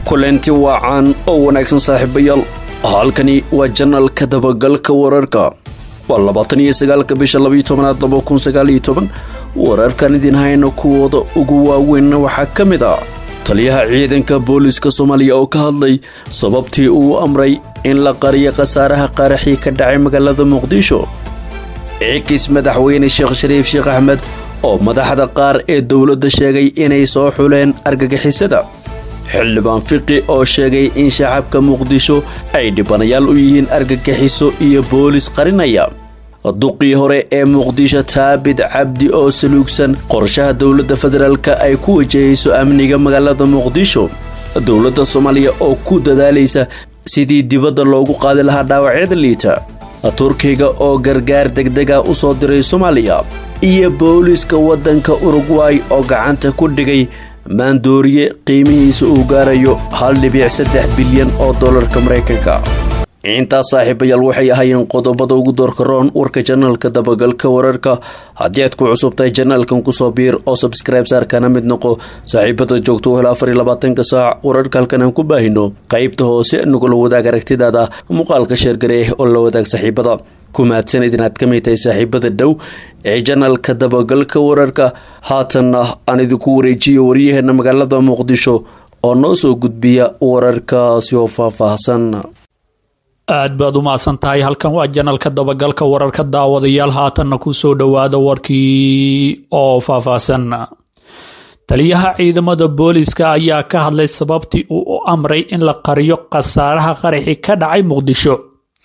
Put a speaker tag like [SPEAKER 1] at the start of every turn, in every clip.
[SPEAKER 1] kulanti waacaan oo wanaagsan saaxiibayaal halkani waa janalka dabagalka wararka waa labaatan iyo sagaalka bisha labaiyo tobanaad laba kun sagaal iyo toban wararkan idin hayna kuwooda ugu waaweynna waxaa ka mid ah taliyaha ciidanka booliska soomaaliya oo ka hadlay sababtii uu amray in la qariyo khasaaraha qaraxii ka dhacay magaalada muqdisho ciikis madaxweyne sheekh shariif sheekh axmed oo madaxda qaar ee dowladda sheegay inay soo xuleen argagixisada xildhibaan fiqi oo sheegay in shacabka muqdisho ay dhibanayaal u yihiin argagixiso iyo boolis qarinaya duqii hore ee muqdisho taabid cabdi oo saluugsan qorshaha dowladda federaalka ay ku wajahayso amniga magaalada muqdisho dowladda soomaaliya oo ku dadaalaysa sidii dibadda loogu qaadi lahaa dhaawacyada liita turkiga oo gargaar degdega u soo diray soomaaliya iyo booliska waddanka urugway oo gacanta ku dhigay maandooriye qiimihiisa uu gaarayo hal dhibic saddex bilyan oo dollarka maraykanka intaas saaxiibayaal waxay ahaayeen qodobada ugu doorka roon warka janaalka dabagalka wararka haddii aad ku cusubtahay janaalkan kusoo biir oo sabskribe saarkana mid noqo saaxiibada joogto u hel afar iyo labaatanka saac wararka halkan aan ku baahino qaybta hoose nagula wadaag aragtidaada muuqaalka sheergareeh oo la wadaag saaxiibada ku mahadsanid inaad ka mid tahay saaxiibada dhow ee janaalka dabagalka wararka haatanna aan idinku wareejiyo waryaheena magaalada muqdisho oo noo soo gudbiya wararkaasi oo faahfaahsan
[SPEAKER 2] aad baad u mahadsan tahay halkan waa janalka dabagalka wararka daawadayaal haatanna ku soo dhowaada warkii oo faahfaahsan taliyaha ciidamada booliska ayaa ka hadlay sababtii uu u amray in la qariyo khasaaraha qaraxi ka dhacay muqdisho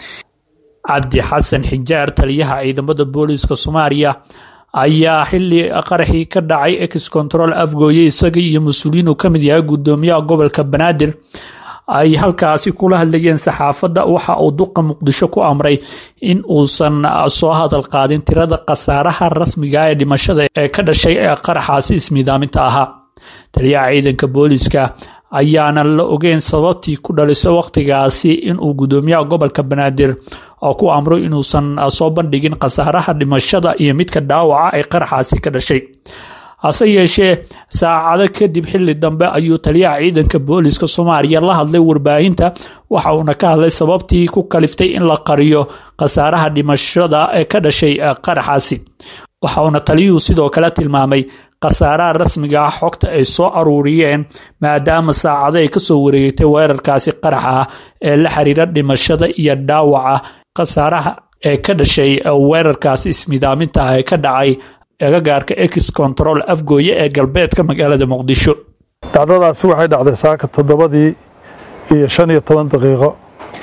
[SPEAKER 2] cabdi xasan xijaar taliyaha ciidamada booliska soomaaliya ayaa xili qaraxii ka dhacay ex control afgooye isaga iyo mas-uuliyiin uu kamid yahay gudoomiyaha gobolka banaadir ay halkaasi kula hadlayeen saxaafadda waxa uu duqa muqdisho ku amray in uusan soo hadal qaadin tirada khasaaraha rasmiga ee dhimashada ee ka dhashay ee qaraxaasi ismiidaaminta ahaa taliyaha ciidanka booliska ayaana la ogeyn sababtii ku dhaliso waqtigaasi inuu gudoomiyaha gobolka banaadir oo ku amro inuusan soo bandhigin khasaaraha dhimashada iyo midka dhaawaca ee qaraxaasi ka dhashay hase yeeshee saacado kadib xili dambe ayuu taliyaha ciidanka booliska soomaaliya la hadlay warbaahinta waxa uuna ka hadlay sababtii ku kaliftay in la qariyo khasaaraha dhimashada ee ka dhashay qaraxaasi waxa uuna taliyuhu sidoo kale tilmaamay khasaaraha rasmiga ah xogta ay soo aruuriyeen maadaama saacado ay kasoo wareegtay weerarkaasi qaraxa ah ee la xiriira dhimashada iyo dhaawaca khasaaraha ee ka dhashay weerarkaasi ismidaaminta ah ee ka dhacay agagaarka ex control afgooye ee galbeedka magaalada muqdisho
[SPEAKER 3] dhacdadaasi waxay dhacday saaka toddobadii iyo shan iyo toban daqiiqo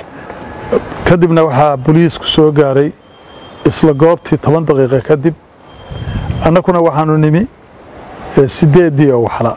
[SPEAKER 3] kadibna waxaa boliisku soo gaaray isla goobtii toban daqiiqo kadib annaguna waxaanu nimi sideeddii oo waxla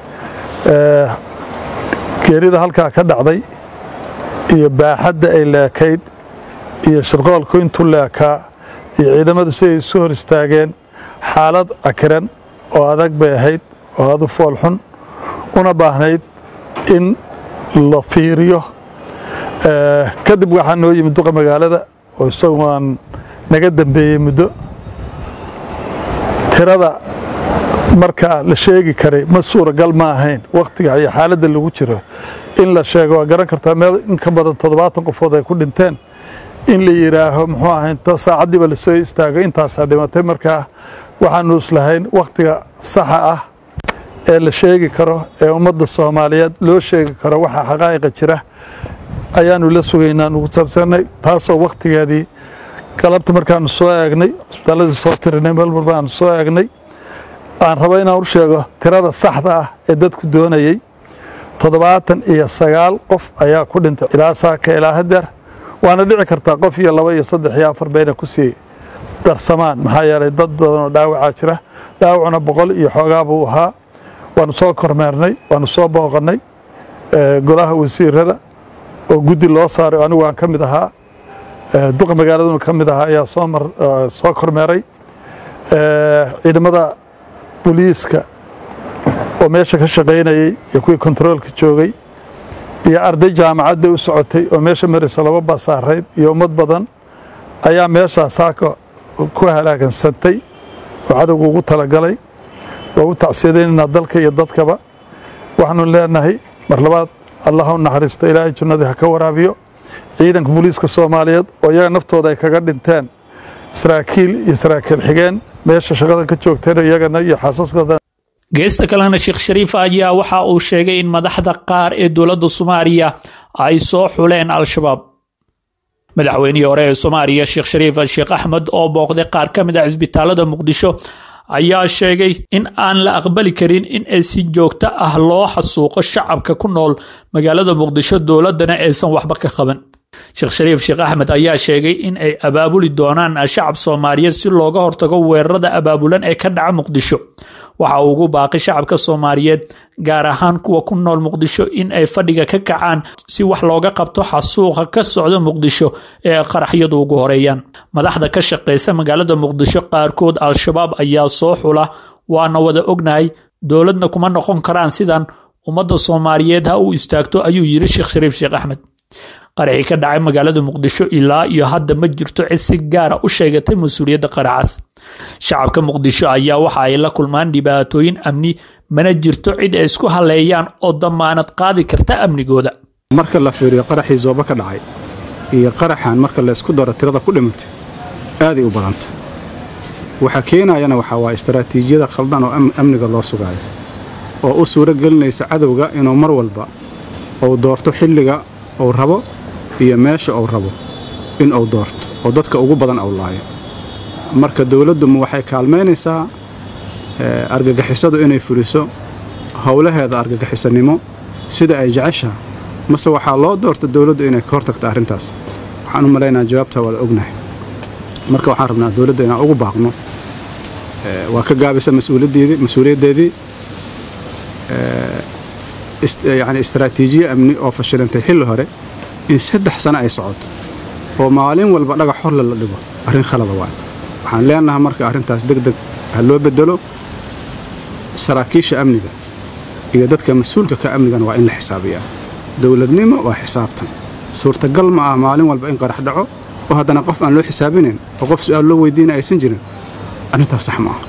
[SPEAKER 3] geerida halkaa ka dhacday iyo baaxadda ay leekayd iyo shirqoolku intuu leekaa iyo ciidamadu si ay isu hor istaageen xaalad cakiran oo adag bay ahayd oo adu foolxun una baahnayd in la fiiriyo kadib waxaa noo yimid duqa magaalada oo isagu aan naga dambeeyey muddo tirada markaa la sheegi karay ma suuragal ma ahayn wakhtiga iyo xaaladda lagu jiro in la sheego waa garan kartaa meel in ka badan toddobaatan qofood ay ku dhinteen in la yidhaaho muxuu ahay inta saacaddiiba lasoo istaago intaasaa dhimatay markaa waxaanu islahayn wakhtiga saxa ah ee la sheegi karo ee ummadda soomaaliyeed loo sheegi karo waxa xaqaa'iqa jira ayaanu la sugaynaa nugu saabsanay taasoo wakhtigeedii galabta markaanu soo eegnay cisbitaalladii soo tirinay meel walba aanu soo eegnay aan rabo inaan u sheego tirada saxda ah ee dadku doonayey toddobaatan iyo sagaal qof ayaa ku dhintay ilaa saaka ilaa hadeer waana dhici kartaa qof iyo laba iyo saddex iyo afar bayna ku sii darsamaan maxaa yeelay dad badanoo dhaawacaa jira dhaawacuna boqol iyo xoogaa buu ahaa waanu soo kormeernay waanu soo booqannay golaha wasiirada oo guddi loo saaray oo anigu aan ka mid ahaa duqa magaaladuna ka mid ahaa ayaa soo kormeeray ciidamada boliiska oo meesha ka shaqaynayey iyo kuwii kontaroolka joogay iyo arday jaamacadda u socotay oo meesha maraysa laba basaarayd iyo ummad badan ayaa meeshaa saaka ku halaagansantay oo cadowga ugu talagalay waa u tacsiyadaynaynaa dalka iyo dadkaba waxaanu leenahay mar labaad allah ha u naxariisto ilaahay jannadii ha ka waraabiyo ciidanka booliiska soomaaliyeed oo iyaga naftooda ay kaga dhinteen saraakiil iyo saraakiil xigeen meesha shaqadan ka joogteen iyagana iyo xaasaskooda
[SPEAKER 2] geesta kalena sheekh shariif ayaa waxa uu sheegay in madaxda qaar ee dowladda soomaaliya ay soo xuleen al-shabaab madaxweynihii hore ee soomaaliya sheekh shariif sheekh axmed oo booqday qaar ka mid a cisbitaalada muqdisho ayaa sheegay in aan la aqbali karin in ay si joogto ah loo xasuuqo shacabka ku nool magaalada muqdisho dowladana aysan waxba ka qaban sheekh shariif sheekh axmed ayaa sheegay in ay abaabuli doonaan shacab soomaaliyeed si looga hortago weerarada abaabulan ee ka dhaca muqdisho waxa uu ugu baaqay shacabka soomaaliyeed gaar ahaan kuwa ku nool muqdisho in ay fadhiga ka kacaan si wax looga qabto xasuuqa ka socda muqdisho ee qaraxyadu ugu horeeyaan madaxda ka shaqeysa magaalada muqdisho qaarkood al-shabaab ayaa soo xula waana wada ognahay dowladna kuma noqon karaan sidan ummadda soomaaliyeed ha u istaagto ayuu yiri sheekh shariif sheekh axmed qaraxii ka dhacay magaalada muqdisho ilaa iyo hadda ma jirto cid si gaara u sheegatay mas-uuliyadda qaraxaas shacabka muqdisho ayaa waxa ay la kulmaan dhibaatooyin amni mana jirto cid ay isku haleeyaan oo damaanad qaadi karta amnigooda
[SPEAKER 4] marka la fiiriyo qaraxii zooba ka dhacay iyo qaraxan marka la isku daro tirada ku dhimatay aaday u badanta waxa keenayana waxaa waa istaraatiijiyada khaldan oo amniga loo sugaayo oo u suuro gelinaysa cadowga inuu mar walba uu doorto xilliga uu rabo iyo meesha uu rabo in uu doorto oo dadka ugu badan uu laayo marka dowladduma waxay kaalmaynaysaa argagixisadu inay fuliso howlaheeda argagixisanimo sida ay jeceshaha mase waxaa loo doorta dowladdu inay ka hortagto arrintaas waxaan u malaynaa jawaabtaa waada ognahay marka waxaan rabnaa dowladda inaan ugu baaqno waa ka gaabisa mas-uuliyaddeedii yani istaraatiijiye amni oo fashilantay xilli hore in saddex sano ay socoto oo maalin walba dhagax horle la dhigo arrin khalada waay waxaan leenahay marka arrintaas deg deg ha loo bedelo saraakiisha amniga iyo dadka mas-uulka ka amnigana waa in la xisaabiyaa dowladnimo waa xisaabtan suurtagal ma ah maalin walba in qarax dhaco oo haddana qof aan loo xisaabinayn oo qof su-aal loo weydiina aysan jirin arrintaas sax ma ah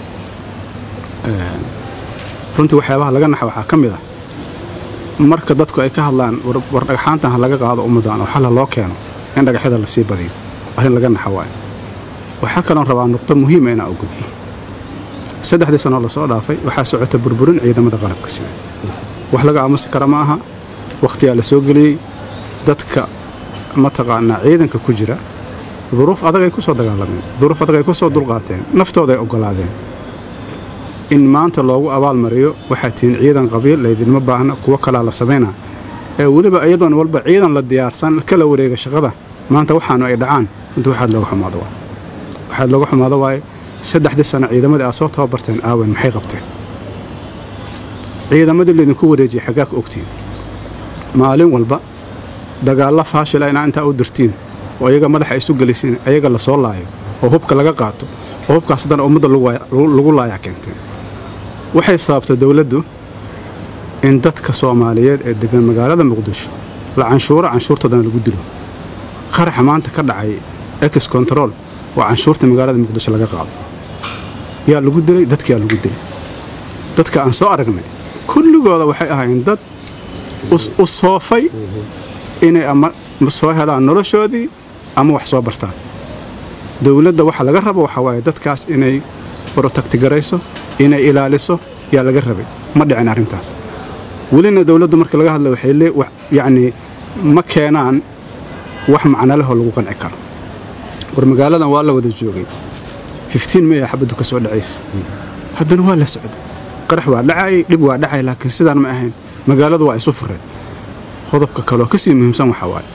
[SPEAKER 4] runtii waxyaabaha laga naxa waxaa ka mid ah marka dadku ay ka hadlaan war dhagxaantan ha laga qaado ummaddan oo xal ha loo keeno in dhagaxyada la sii badiyo arrin laga naxa waayo waxaa kaloon rabaa nuqdo muhiima inaan u gudbo saddexdii sanoo lasoo dhaafay waxaa socota burburin ciidamada qalabka sida wax laga aamusi kara ma aha wakhtiyaa la soo geliyey dadka mataqaanaa ciidanka ku jira duruuf adag ay ku soo dagaalameen duruuf adag ay ku soo dulqaateen naftooda ay oggolaadeen in maanta loogu abaalmariyo waxaa tihiin ciidan qabiil laydinma baahna kuwo kalaa la samaynaa ee weliba iyadoon walba ciidan la diyaarsan kala wareega shaqada maanta waxaanu ay dhacaan inta waxaad looga xumaado waay waxaad looga xumaado waaye saddexdii sano ciidamadii aad soo tababarteen aawen maxay qabteen ciidamadii laydinku wareejiyay xaggaa ka ogtiin maalin walba dagaalla faashila inaa intaa u dirtiin oo iyaga madaxa isu gelisiin ayaga la soo laayo oo hubka laga qaato oo hubkaas haddana ummadda lagu laayaa keenteen waxay sababtay dowladdu in dadka soomaaliyeed ee degan magaalada muqdisho la canshuuro canshuurtoodana lagu dilo qaraxa maanta ka dhacay ex control waa canshuurta magaalada muqdisho laga qaado yaa lagu dilay dadkiyaa lagu dilay dadka aan soo aragnay kulligooda waxay ahaayeen dad u soofay inay ama soo helaan noloshoodii ama wax soo bartaan dowladda waxa laga rabo waxaa waaye dadkaas inay brotagtigarayso inay ilaaliso yaa laga rabay ma dhicin arrintaas welina dowladdu marka laga hadla waxay yacnii ma keenaan wax macnalehoo lagu qanci karo war magaaladan waa la wada joogay maya xabaddu ka soo dhacaysa haddana waa la socday qarax waa dhacayay dhib waa dhacay laakiin sidaan ma ahayn magaaladu waa isu fureen qodobka kaleoo ka sii muhiimsan waxaa waaye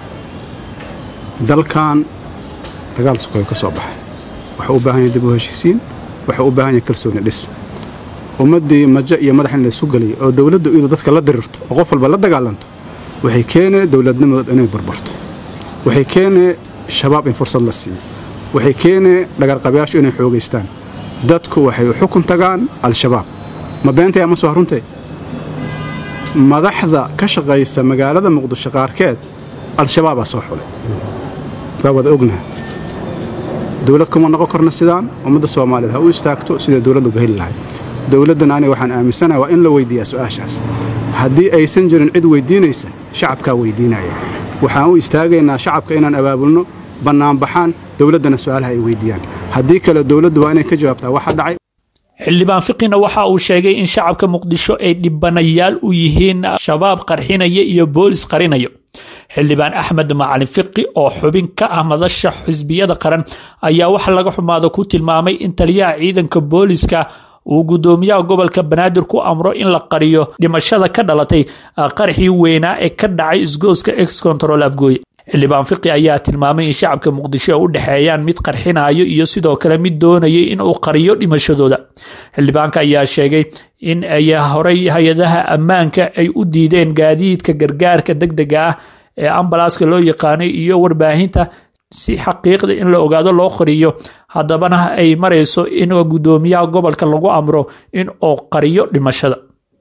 [SPEAKER 4] dalkan dagaal sukoyo ka soo baxay waxuu u baahan yahay dib u heshiisiin waxuu u baahan yahay kalsooni dhis ummaddii majo iyo madax in laysu geliyay oo dowladdu iyadu dadka la dirirto oo qof walba la dagaalanto waxay keenee dowladnimadood inay barbarto waxay keenee shabaab in fursad la siiyo waxay keenee dhagarqabayaashu inay xoogaystaan dadku waxay u xukun tagaan al-shabaab ma beentaya ma soo haruntay madaxda ka shaqaysa magaalada muqdisho qaarkeed al-shabaabaa soo xulay waa wada ognaha dowlad kuma noqon karna sidaan ummadda soomaaliyeed ha u istaagto siday dowladdu uga heli lahay dowladdan aniga waxaan aaminsanaha waa in la weydiiyaa su'aashaas haddii aysan jirin cid weyddiinaysa shacabkaa weyddiinaya waxaan u istaagaynaa shacabka inaan abaabulno bannaanbaxaan dowladdana su'aalaha ay weyddiiyaan haddii kale dowladdu waa inay ka jawaabtaa waxa dhacay
[SPEAKER 2] xildhibaan fiqina waxa uu sheegay in shacabka muqdisho ay dhibanayaal u yihiin shabaab qarxinaya iyo boolis qarinayo xildhibaan axmed macalin fiqi oo xubin ka ah madasha xisbiyada qaran ayaa waxa laga xumaada ku tilmaamay in taliyaha ciidanka booliska uu guddoomiyaha gobolka banaadir ku amro in la qariyo dhimashada ka dhalatay qaraxii weynaa ee ka dhacay isgooska ex control afgooye xildhibaan fiqi ayaa tilmaamay in shacabka muqdisho ay u dhexeeyaan mid qarxinayo iyo sidoo kale mid doonayay in uu qariyo dhimashadooda xildhibaanka ayaa sheegay in ay horey hay-adaha ammaanka ay u diideen gaadiidka gargaarka degdega ah ee ambalaaska loo yaqaanay iyo warbaahinta si xaqiiqda in la ogaado loo qariyo haddabana ay marayso in guddoomiyaha gobolka lagu amro in uu qariyo dhimashada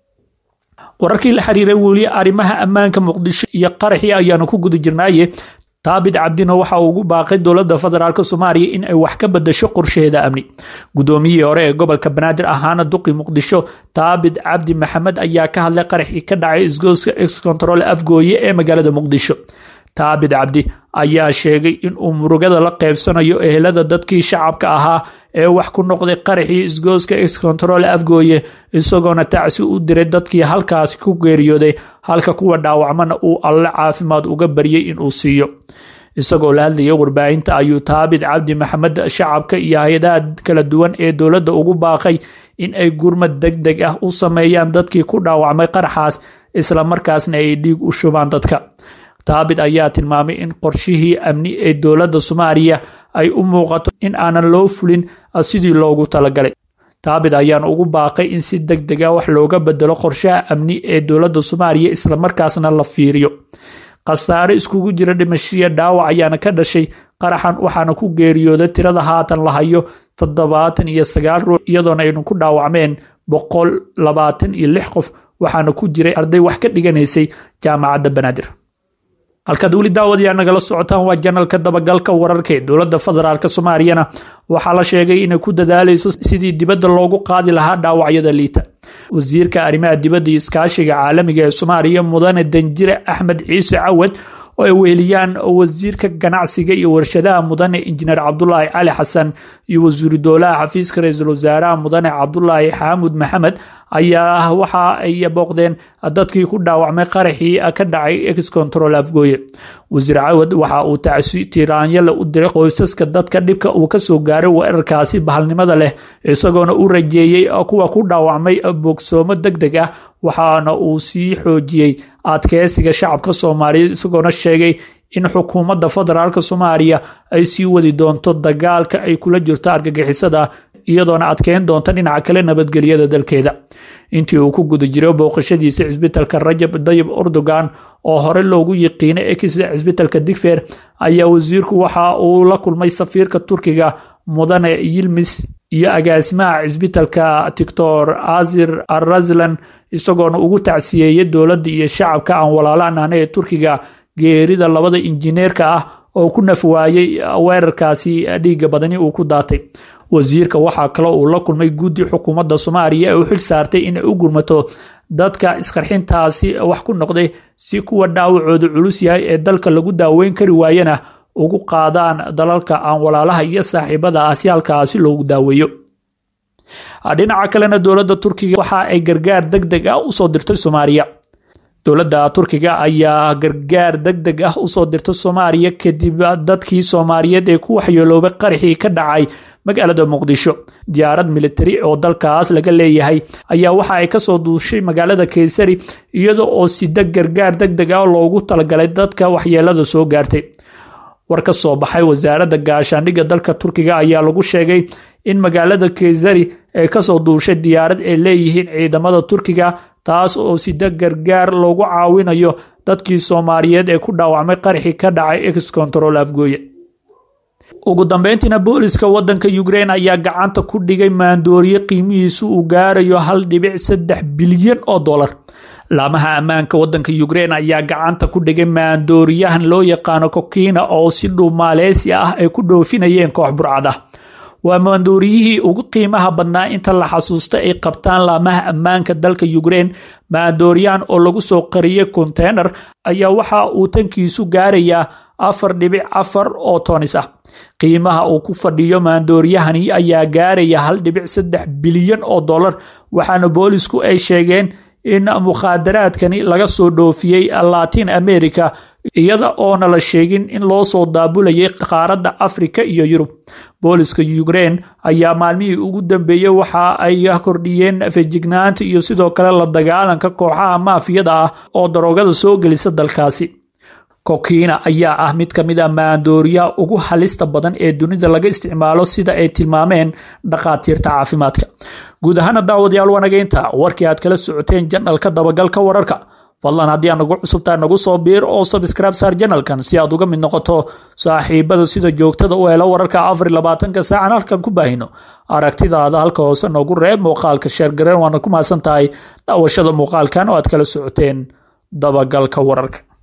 [SPEAKER 2] wararkii la xiriiray weli arrimaha ammaanka muqdisho iyo qaraxii ayaanu ku guda jirnaaye taabit cabdina waxa uu ugu baaqay dowladda federaalk soomaaliya in ay wax ka bedasho qorshaheeda amni guddoomiyihii hore ee gobolka banaadir ahaana duqi muqdisho taabit cabdi maxamed ayaa ka hadlay qaraxii ka dhacay isgooska ex control afgooye ee magaalada muqdisho taabit cabdi ayaa sheegay in uu murugada la qeybsanayo ehelada dadkii shacabka ahaa ee wax ku noqday qaraxii isgooska ex control afgooye isagoona tacsi u diray dadkii halkaasi ku geeriyooday halka kuwa dhaawacmana uu alle caafimaad uga baryay inuu siiyo isagoo la hadlaya warbaahinta ayuu taabit cabdi maxamed shacabka iyo hay-adaha kala duwan ee dowladda ugu baaqay in ay gurmad deg deg ah u sameeyaan dadkii ku dhaawacmay qaraxaas isla markaasna ay dhiig u shubaan dadka taabit ayaa tilmaamay in qorshihii amni ee dowladda soomaaliya ay u muuqato in aanan loo fulin sidii loogu talagalay taabit ayaan ugu baaqay in si deg deg a wax looga bedelo qorshaha amni ee dowladda soomaaliya islamarkaasna la fiiriyo khasaare iskugu jira dhimashiya dhaawac ayaana ka dhashay qaraxan waxaana ku geeriyooday tirada haatan la hayo toddobaatan iyo sagaal ruux iyadoona aynu ku dhaawacmeen boqol labaatan iyo lix qof waxaana ku jiray arday wax ka dhiganaysay jaamacadda banaadir halkaad weli daawadayaa nagala socotaan waa janalka dabagalka wararka ee dowladda federaalk soomaaliyana waxaa la sheegay inay ku dadaalayso sidii dibadda loogu qaadi lahaa dhaawacyada liita wasiirka arrimaha dibadda iyo iskaashiga caalamiga ee soomaaliya mudane danjire axmed ciise cawad oo ay weheliyaan wasiirka ganacsiga iyo warshadaha mudane injineer cabdulaahi cali xasan iyo wasiiru dowlaha xafiiska ra-iisul wasaaraha mudane cabdulaahi xaamud maxamed ayaa waxa ay booqdeen dadkii ku dhaawacmay qaraxii ka dhacay ex control afgooye wasiir cawad waxa uu tacsi tiraanyale u diray qoysaska dadka dhibka uu kasoo gaaray weerarkaasi bahalnimada leh isagoona u rajeeyey kuwa ku dhaawacmay bogsoomo deg deg ah waxaana uu sii xoojiyey adkeysiga shacabka soomaaliyeed isagoona sheegay in xukuumadda federaalk soomaaliya ay sii wadi doonto dagaalka ay kula jirto argagixisada iyadoona adkeyn doonta dhinaca kale nabadgelyada dalkeeda intii uu ku guda jiray booqashadiisa cisbitalka rajab dayib erdogan oo hore loogu yiqiinay ex cisbitalka digfer ayaa wasiirku waxa uu la kulmay safiirka turkiga mudane yilmis iyo agaasimaha cisbitalka tictor azir araslan isagoona ugu tacsiyeeyay dowladda iyo shacabka aan walaalaan ahna ee turkiga geerida labada injineerka ah oo ku nafwaayey weerarkaasi dhiiga badani uu ku daatay wasiirka waxaa kaloo uu la kulmay guddi xukuumadda soomaaliya ee u xil saartay inay u gurmato dadka isqarxintaasi wax ku noqday si kuwa dhaawacooda culus yahay ee dalka lagu daaweyn kari waayana ugu qaadaan dalalka aan walaalaha iyo saaxiibada ah si halkaasi loogu daaweeyo dhinaca kalena dowladda turkiga waxa ay gargaar deg deg ah usoo dirtay soomaaliya dowladda turkiga ayaa gargaar deg deg ah usoo dirtay soomaaliya kadib dadkii soomaaliyeed ee ku waxyeeloobay qaraxii ka dhacay magaalada muqdisho diyaarad militari oo dalkaas laga leeyahay ayaa waxa ay kasoo duushay magaalada kaysari iyada oo sida gargaar deg deg ah loogu talagalay dadka waxyeelada soo gaartay war ka soo baxay wasaaradda gaashaandhigga dalka turkiga ayaa lagu sheegay in magaalada kaysari ay kasoo duushay diyaarad ay leeyihiin ciidamada turkiga taas oo sida gargaar loogu caawinayo dadkii soomaaliyeed ee ku dhaawacmay qaraxii ka dhacay ex control afgooye ugu dambeyntiina booliska wadanka ukrein ayaa gacanta ku dhigay maandooriye qiimihiisu uu gaarayo hal dhibic saddex bilyan oo dolar laamaha ammaanka wadanka ukrein ayaa gacanta ku dhigay maandooriyahan loo yaqaano kokina oo si dhuumaaleysi ah ay ku dhoofinayeen koox burcad ah waa maandooriyihii ugu qiimaha badnaa inta la xasuusta ay qabtaan laamaha ammaanka dalka ukrein maandooriyahan oo lagu soo qariyey konteynar ayaa waxa uu tankiisu gaarayaa afar dhibic afar oo tonis ah qiimaha uu ku fadhiyo maandooriyahani ayaa gaaraya hal dhibic saddex bilyan oo dollar waxaana boolisku ay sheegeen in mukhaadaraadkani laga soo dhoofiyey latin america iyada oona la sheegin in loo soo daabulayay qaaradda afrika iyo yurub booliska ukrein ayaa maalmihii ugu dambeeyey waxa ay kordhiyeen fejignaanta iyo sidoo kale la dagaalanka kooxaha maafiyada ah oo daroogada soo gelisa dalkaasi kokiina ayaa ah mid ka mid a maandooriyaha ugu halista badan ee dunida laga isticmaalo sida ay tilmaameen dhakhaatiirta caafimaadka guud ahaana daawadayaal wanageynta warkii aad kala socoteen janalka dabagalka wararka fadlan haddii aad nagu cusubtahay nagu soo biir oo sabscribe saar janalkan si aad uga mid noqoto saaxiibada sida joogtada u helo wararka afar labaatanka saacan halkan ku baahino aragtidaada halka hoose noogu reeb muuqaalka sheergareen waana ku mahadsan tahay daawashada muuqaalkan oo aad kala socoteen dabagalka wararka